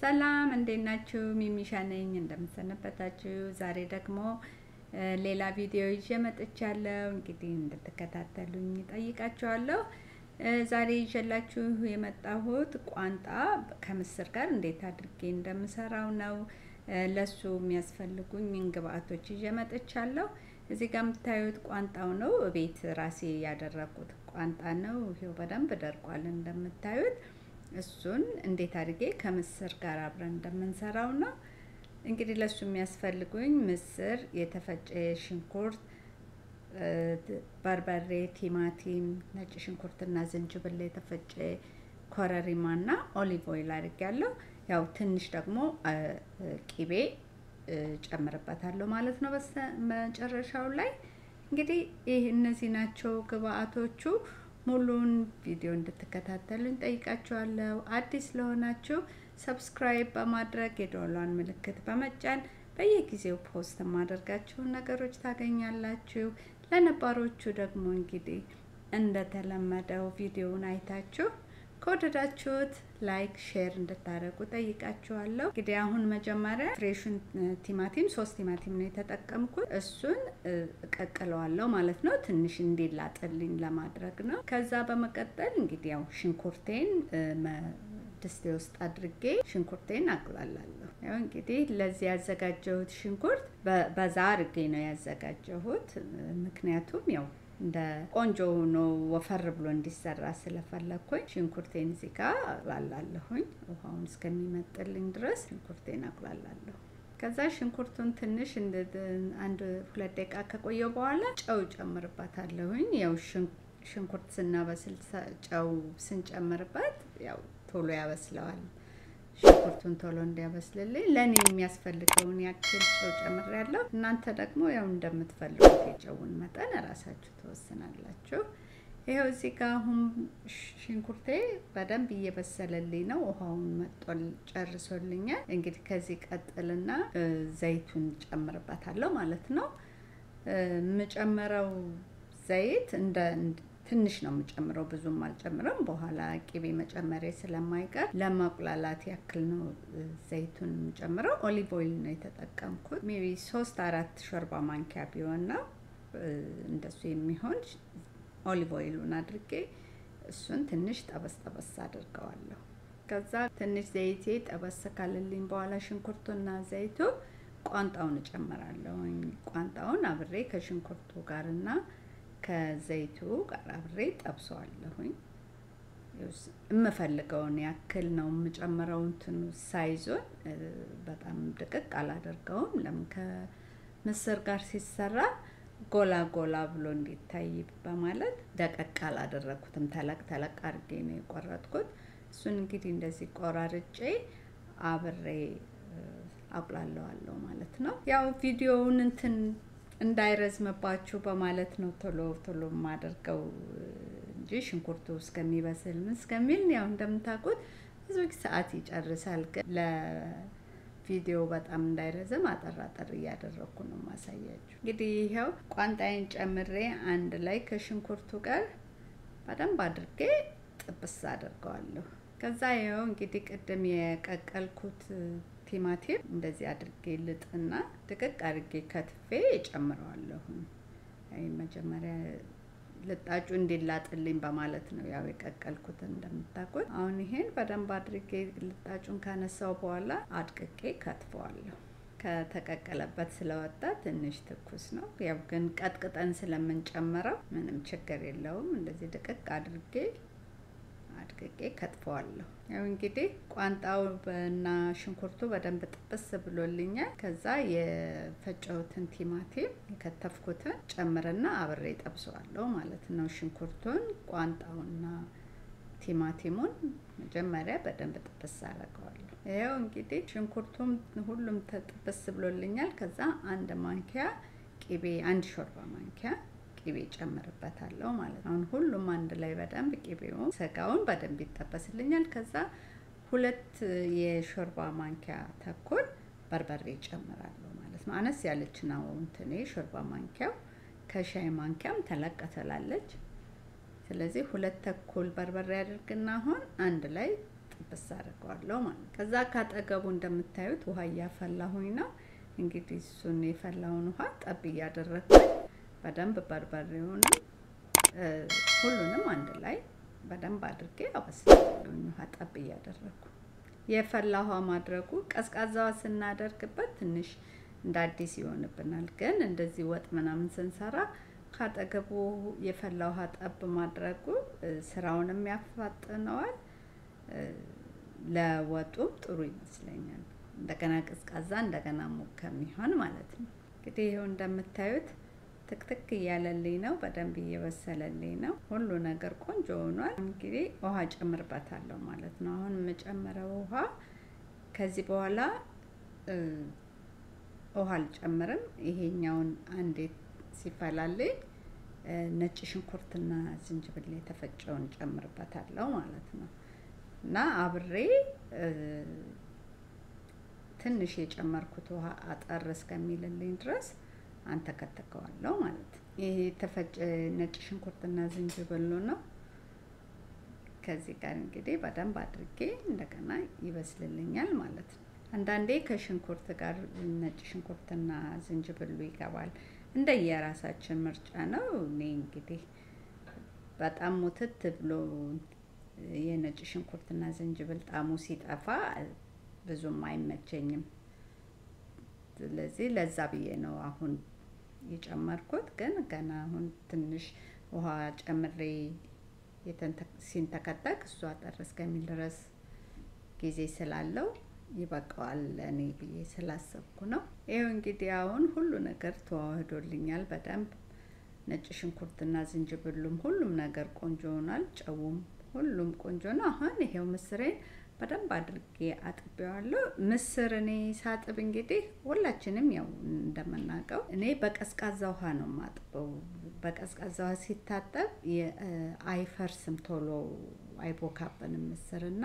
ሰላም እንዴት ናችሁ? ሚሚሻ ነኝ። እንደምሰነበታችሁ። ዛሬ ደግሞ ሌላ ቪዲዮ ይዤ መጥቻለሁ። እንግዲህ እንድትከታተሉኝ ጠይቃችኋለሁ። ዛሬ ይዤላችሁ የመጣሁት ቋንጣ ከምስር ጋር እንዴት አድርጌ እንደምሰራው ነው። ለሱ የሚያስፈልጉኝ ግብአቶች ይዤ መጥቻለሁ። እዚህ ጋር የምታዩት ቋንጣው ነው። ቤት ራሴ ያደረኩት ቋንጣ ነው። ይሄው በደንብ ደርቋል እንደምታዩት። እሱን እንዴት አድርጌ ከምስር ጋር አብረን እንደምንሰራው ነው። እንግዲህ ለሱ የሚያስፈልጉኝ ምስር፣ የተፈጨ ሽንኩርት፣ በርበሬ፣ ቲማቲም፣ ነጭ ሽንኩርትና ዝንጅብል፣ የተፈጨ ኮረሪማና ኦሊቭ ኦይል አድርጌያለሁ። ያው ትንሽ ደግሞ ቂቤ ጨምርበታለሁ ማለት ነው። መጨረሻው ላይ እንግዲህ ይህ እነዚህ ናቸው ግብአቶቹ። ሙሉን ቪዲዮ እንድትከታተሉኝ ጠይቃችኋለሁ። አዲስ ለሆናችሁ ሰብስክራይብ በማድረግ የደወሏን ምልክት በመጫን በየጊዜው ፖስት የማደርጋችሁን ነገሮች ታገኛላችሁ። ለነባሮቹ ደግሞ እንግዲህ እንደተለመደው ቪዲዮውን አይታችሁ ከወደዳችሁት ላይክ ሼር እንድታደርጉ ጠይቃችኋለሁ። እንግዲህ አሁን መጀመሪያ ፍሬሹን ቲማቲም ሶስት ቲማቲም ነው የተጠቀምኩት። እሱን እቀቅለዋለሁ ማለት ነው፣ ትንሽ እንዲላጥልኝ ለማድረግ ነው። ከዛ በመቀጠል እንግዲህ ያው ሽንኩርቴን ድስቴ ውስጥ አድርጌ ሽንኩርቴን አቅላላለሁ። ያው እንግዲህ ለዚህ ያዘጋጀሁት ሽንኩርት በዛ አድርጌ ነው ያዘጋጀሁት፣ ምክንያቱም ያው እንደ ቆንጆ ሆኖ ወፈር ብሎ እንዲሰራ ስለፈለግኩኝ ሽንኩርቴን እዚህ ጋር አቁላላለሁኝ። ውሃውን እስከሚመጥልኝ ድረስ ሽንኩርቴን አቁላላለሁ። ከዛ ሽንኩርቱን ትንሽ አንድ ሁለት ደቂቃ ከቆየው በኋላ ጨው ጨምርበታለሁኝ። ያው ሽንኩርት ስናበስል ጨው ስንጨምርበት ያው ቶሎ ያበስለዋል። ሽንኩርቱን ቶሎ እንዲያበስልልኝ ለእኔ የሚያስፈልገውን ያክል ጨው ጨምሬያለሁ። እናንተ ደግሞ ያው እንደምትፈልጉት የጨውን መጠን እራሳችሁ ትወስናላችሁ። ይኸው እዚህ ጋር አሁን ሽንኩርቴ በደንብ እየበሰለልኝ ነው። ውሃውን መጦል ጨርሶልኛል። እንግዲህ ከዚህ ቀጥልና ዘይቱን ጨምርበታለሁ ማለት ነው። የምጨምረው ዘይት እንደ ትንሽ ነው የምጨምረው፣ ብዙም አልጨምረም። በኋላ ቅቤ መጨመሬ ስለማይቀር ለማቁላላት ያክል ነው ዘይቱን የምጨምረው። ኦሊቭ ኦይል ነው የተጠቀምኩት። ሜቢ ሶስት አራት ሾርባ ማንኪያ ቢሆን ነው እንደሱ የሚሆን ኦሊቭ ኦይሉን አድርጌ እሱን ትንሽ ጠበስ ጠበስ አድርገዋለሁ። ከዛ ትንሽ ዘይቴ ጠበስ ካለልኝ በኋላ ሽንኩርቱና ዘይቱ ቋንጣውን እጨምራለሁ። ቋንጣውን አብሬ ከሽንኩርቱ ጋርና ከዘይቱ ጋር አብሬ ጠብሰዋለሁኝ። የምፈልገውን ያክል ነው የምጨምረው። እንትኑ ሳይዞን በጣም ድቅቅ አላደርገውም። ለምን ከምስር ጋር ሲሰራ ጎላ ጎላ ብሎ እንዲታይ በማለት ደቀቅ አላደረግኩትም። ተለቅ ተለቅ አድርጌ ነው የቆረጥኩት። እሱን እንግዲህ እንደዚህ ቆራርጬ አብሬ አቁላለዋለሁ ማለት ነው። ያው ቪዲዮውን እንትን እንዳይረዝምባችሁ በማለት ነው ቶሎ ቶሎ የማደርገው እንጂ ሽንኩርቱ እስከሚበስል ምን እስከሚል ያው እንደምታውቁት ብዙ ሰዓት ይጨርሳል። ግን ለቪዲዮ በጣም እንዳይረዝም አጠር አጠር እያደረግኩ ነው ማሳያችሁ። እንግዲህ ይኸው ቋንጣዬን ጨምሬ አንድ ላይ ከሽንኩርቱ ጋር በደንብ አድርጌ ጥብስ አድርገዋለሁ። ከዛ ይኸው እንግዲህ ቅድም የቀቀልኩት ቲማቲም እንደዚህ አድርጌ ልጥና ድቅቅ አድርጌ ከትፌ እጨምረዋለሁ። መጀመሪያ ልጣጩ እንዲላጥልኝ በማለት ነው ያው የቀቀልኩት እንደምታውቁት። አሁን ይሄን በደንብ አድርጌ ልጣጩን ካነሳው በኋላ አድቅቄ ከትፈዋለሁ። ከተቀቀለበት ስለወጣ ትንሽ ትኩስ ነው። ያው ግን ቀጥቅጠን ስለምንጨምረው ምንም ችግር የለውም። እንደዚህ ድቅቅ አድርጌ አድቅቄ ከጥፈዋለሁ። ያው እንግዲህ ቋንጣው እና ሽንኩርቱ በደንብ ጥብስ ብሎልኛል። ከዛ የፈጨሁትን ቲማቲም የከተፍኩትን ጨምርና አብሬ ጠብሰዋለሁ ማለት ነው። ሽንኩርቱን ቋንጣውና ቲማቲሙን መጀመሪያ በደንብ ጥብስ አደርገዋለሁ። ይኸው እንግዲህ ሽንኩርቱም ሁሉም ጥብስ ብሎልኛል። ከዛ አንድ ማንኪያ ቂቤ፣ አንድ ሾርባ ማንኪያ ቂቤ ጨምርበታለሁ ማለት ነው። አሁን ሁሉም አንድ ላይ በደንብ ቂቤውን ስጋውን በደንብ ይጠበስልኛል። ከዛ ሁለት የሾርባ ማንኪያ ተኩል በርበሬ ጨምራለሁ ማለት ነው። አነስ ያለች ነው እንትኔ ሾርባ ማንኪያው ከሻይ ማንኪያም ተለቅ ትላለች። ስለዚህ ሁለት ተኩል በርበሬ አድርግና አሁን አንድ ላይ ጥብስ አድርገዋለሁ ማለት ነው። ከዛ ካጠገቡ እንደምታዩት ውሃ እያፈላሁኝ ነው። እንግዲህ እሱን የፈላውን ውሃ ጠብ እያደረግኩኝ በደንብ በርበሬውንም ሁሉንም አንድ ላይ በደንብ አድርጌ አበስላለሁኝ ውሃ ጠብ እያደረግኩ የፈላ ውሃ ማድረጉ ቀዝቃዛዋ ስናደርግበት ትንሽ እንደ አዲስ ይሆንብናል። ግን እንደዚህ ወጥ ምናምን ስንሰራ ካጠገቡ የፈላ ውሃ ጠብ ማድረጉ ስራውንም ያፋጥነዋል፣ ለወጡም ጥሩ ይመስለኛል። እንደገና ቀዝቃዛ እንደገና ሙቅ ከሚሆን ማለት ነው። እንግዲህ ይኸው እንደምታዩት ትክትክ እያለልኝ ነው። በደንብ እየበሰለልኝ ነው። ሁሉ ነገር ቆንጆ ሆኗል። እንግዲህ ውሃ ጨምርበታለሁ ማለት ነው። አሁን የምጨምረው ውሃ ከዚህ በኋላ ውሃ አልጨምርም። ይሄኛውን አንዴ ሲፈላልኝ ነጭ ሽንኩርትና ዝንጅብል የተፈጨውን ጨምርበታለሁ ማለት ነው እና አብሬ ትንሽ የጨመርኩት ውሃ አጠር እስከሚልልኝ ድረስ አንተከትከዋለሁ ማለት ነው። ይሄ የተፈጨ ነጭ ሽንኩርትና ዝንጅብሉ ነው። ከዚህ ጋር እንግዲህ በደንብ አድርጌ እንደገና ይበስልልኛል ማለት ነው። አንዳንዴ ከሽንኩርት ጋር ነጭ ሽንኩርትና ዝንጅብሉ ይገባል። እንደ የራሳችን ምርጫ ነው። እኔ እንግዲህ በጣም ሙትት ብሎ የነጭ ሽንኩርትና ዝንጅብል ጣዕሙ ሲጠፋ ብዙም አይመቸኝም። ስለዚህ ለዛ ብዬ ነው አሁን የጨመርኩት። ግን ገና አሁን ትንሽ ውሃ ጨምሬ ሲንተከተክ እሱ አጠር እስከሚል ድረስ ጊዜ ስላለው ይበቃዋል እኔ ብዬ ስላሰብኩ ነው። ይኸው እንግዲህ አሁን ሁሉ ነገር ተዋህዶልኛል በደንብ ነጭ ሽንኩርትና ዝንጅብሉም ሁሉም ነገር ቆንጆ ሆኗል። ጨውም ሁሉም ቆንጆ ነው። አሁን ይሄው ምስሬን በደንብ አድርጌ አጥቤዋለሁ። ምስር እኔ ሳጥብ እንግዲህ ሁላችንም ያው እንደምናውቀው እኔ በቀዝቃዛ ውሃ ነው ማጥበው። በቀዝቃዛ ውሃ ሲታጠብ አይፈርስም፣ ቶሎ አይቦካብንም ምስርና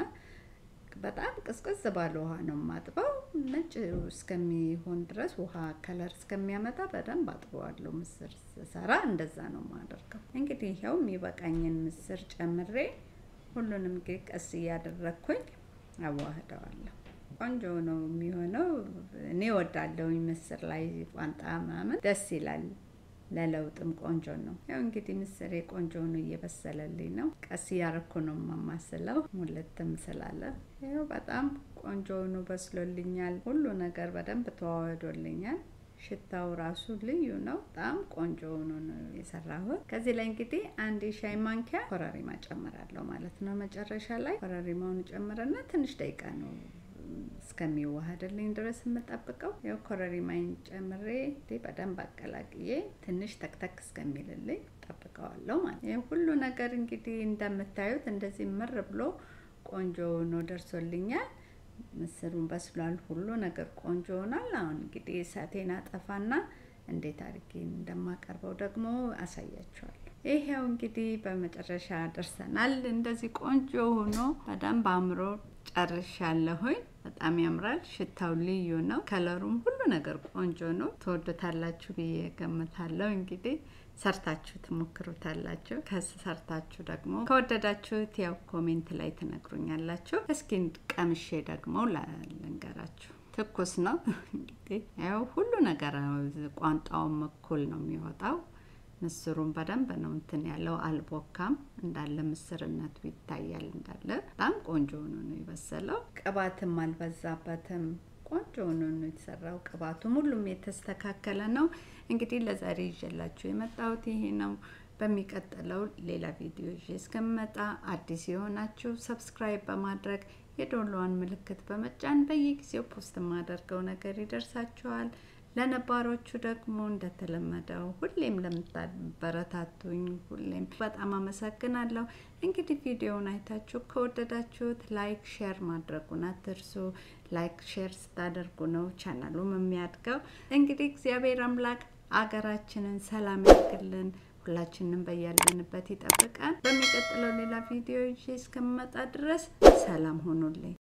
በጣም ቅዝቅዝ ባለ ውሃ ነው ማጥበው። ነጭ እስከሚሆን ድረስ ውሃ ከለር እስከሚያመጣ በደንብ አጥበዋለሁ። ምስር ስሰራ እንደዛ ነው ማደርገው። እንግዲህ ይኸው የሚበቃኝን ምስር ጨምሬ ሁሉንም እንግዲህ ቀስ እያደረግኩኝ አዋህደዋለሁ። ቆንጆ ነው የሚሆነው። እኔ ወዳለሁኝ ምስር ላይ ቋንጣ ምናምን ደስ ይላል። ለለውጥም ቆንጆ ነው። ያው እንግዲህ ምስሬ ቆንጆ ነው እየበሰለልኝ ነው። ቀስ እያረኩ ነው የማማስለው ሙልትም ስላለ ይኸው በጣም ቆንጆ ሆኖ በስሎልኛል። ሁሉ ነገር በደንብ ተዋህዶልኛል። ሽታው ራሱ ልዩ ነው። በጣም ቆንጆ ሆኖ ነው የሰራሁት። ከዚህ ላይ እንግዲህ አንድ የሻይ ማንኪያ ኮረሪማ ጨምራለሁ ማለት ነው። መጨረሻ ላይ ኮረሪማውን ጨምረና ትንሽ ደቂቃ ነው እስከሚዋሃድልኝ ድረስ የምጠብቀው። ያው ኮረሪማይን ጨምሬ በደንብ አቀላቅዬ ትንሽ ተክተክ እስከሚልልኝ ጠብቀዋለሁ ማለት ነው። ሁሉ ነገር እንግዲህ እንደምታዩት እንደዚህ ምር ብሎ ቆንጆ ሆኖ ደርሶልኛል። ምስሩን በስሏል። ሁሉ ነገር ቆንጆ ሆኗል። አሁን እንግዲህ እሳቴን አጠፋና እንዴት አድርጌ እንደማቀርበው ደግሞ አሳያችኋለሁ። ይሄው እንግዲህ በመጨረሻ ደርሰናል። እንደዚህ ቆንጆ ሆኖ በደንብ አምሮ ጨርሻለሁኝ። በጣም ያምራል። ሽታው ልዩ ነው። ከለሩም ሁሉ ነገር ቆንጆ ነው። ትወዱታላችሁ ብዬ ገምታለሁ። እንግዲህ ሰርታችሁ ትሞክሩታላችሁ። ከሰርታችሁ ደግሞ ከወደዳችሁት ያው ኮሜንት ላይ ትነግሩኛላችሁ። እስኪ ቀምሼ ደግሞ ልንገራችሁ። ትኩስ ነው እንግዲህ ያው ሁሉ ነገር ቋንጣውም እኩል ነው የሚወጣው። ምስሩን በደንብ ነው እንትን ያለው አልቦካም፣ እንዳለ ምስርነቱ ይታያል። እንዳለ በጣም ቆንጆ ሆኖ ነው የበሰለው። ቅባትም አልበዛበትም። ቆንጆ ሆኖ ነው የተሰራው። ቅባቱም ሁሉም የተስተካከለ ነው። እንግዲህ ለዛሬ ይዤላችሁ የመጣሁት ይሄ ነው። በሚቀጥለው ሌላ ቪዲዮ ይዤ እስከምመጣ አዲስ የሆናችሁ ሰብስክራይብ በማድረግ የዶሎዋን ምልክት በመጫን በየጊዜው ፖስት የማደርገው ነገር ይደርሳችኋል። ለነባሮቹ ደግሞ እንደተለመደው ሁሌም ለምታበረታቱኝ ሁሌም በጣም አመሰግናለሁ። እንግዲህ ቪዲዮውን አይታችሁ ከወደዳችሁት ላይክ፣ ሼር ማድረጉን አትርሱ። ላይክ ሼር ስታደርጉ ነው ቻናሉም የሚያድገው። እንግዲህ እግዚአብሔር አምላክ አገራችንን ሰላም ያድርግልን። ሁላችንም በያለንበት ይጠብቃል። በሚቀጥለው ሌላ ቪዲዮ ይዤ እስከምመጣ ድረስ ሰላም ሆኑልኝ።